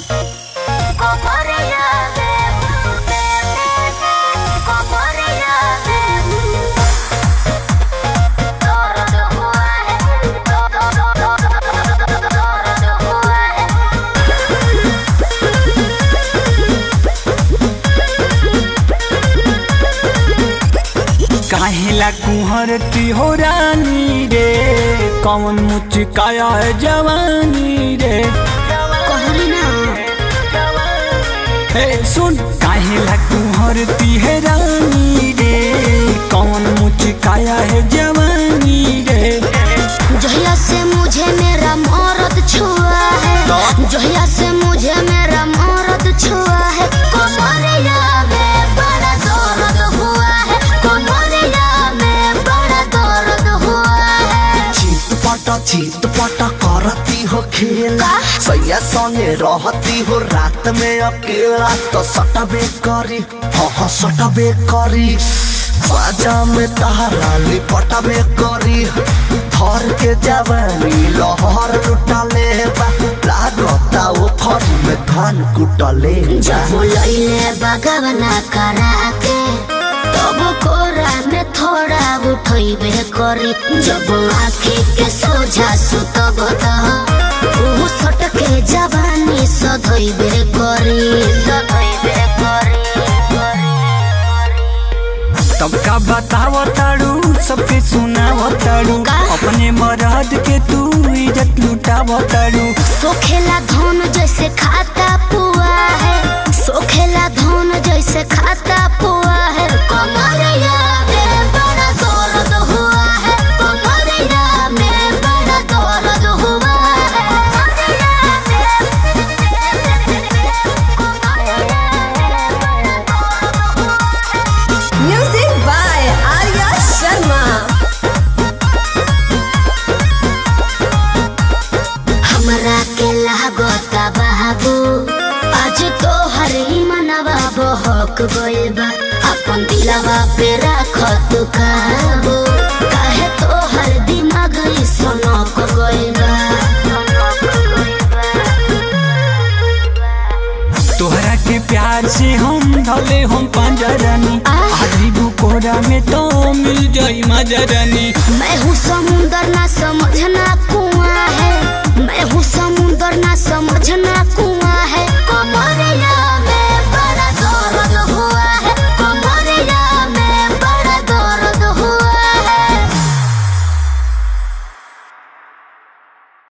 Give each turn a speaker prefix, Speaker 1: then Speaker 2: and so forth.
Speaker 1: काहेला कुहर की हो रानी रे कौन मुचकाया है जवानी रे
Speaker 2: कहली ना
Speaker 1: हे सुन काहेला कुहर की है रानी रे कौन मुचकाया है जवानी रे
Speaker 2: जहिया से मुझे मेरा मौरत छुआ है जहिया से मुझे मेरा मौरत छुआ है कमरिया में बड़ा दर्द हुआ है कमरिया में बड़ा दर्द हुआ है
Speaker 3: चितपट चितपट करती हो खेला सैया संगे रहती हो रात में अकेला तो सटबे करी हाँ हाँ सटबे करी बाजा में तहरा लिपटबे करी थर के जवानी लहर लुटले बा लागता वो फर में धान कुटले बा
Speaker 2: जब लैले बगवना करा के तब कोरा में थोड़ा उठैबे करी जब आँखी के सोझा सुतब त ऊ सटके जवानी सधैबे करी सधैबे करी
Speaker 1: तब का बताव ताड़ू सबके सुनाव ताड़ू
Speaker 2: का?
Speaker 1: अपने मरद के तू इज्जत लुटाव ताड़ू
Speaker 2: सोखेला धन जैसे खाता पुआ है सोखेला धन जैसे खाता पुआ है कमरिया में बड़ा दर्द हुआ है कमरिया में बड़ा दर्द हुआ है
Speaker 4: Music by Arya Sharma.
Speaker 2: हमरा के लागता बाबू आज तो हर ही मनवा बहक गइल बा अपन दिलवा पे राख तू काबू काहे तो हर दिमाग ई सनक गइल बा
Speaker 1: तोहरा के प्यार से हम धले हम पंजरानी
Speaker 2: आ?
Speaker 1: आधी बुकोरा में तो मिल जाई मजरानी
Speaker 2: मैं हूँ समुंदर ना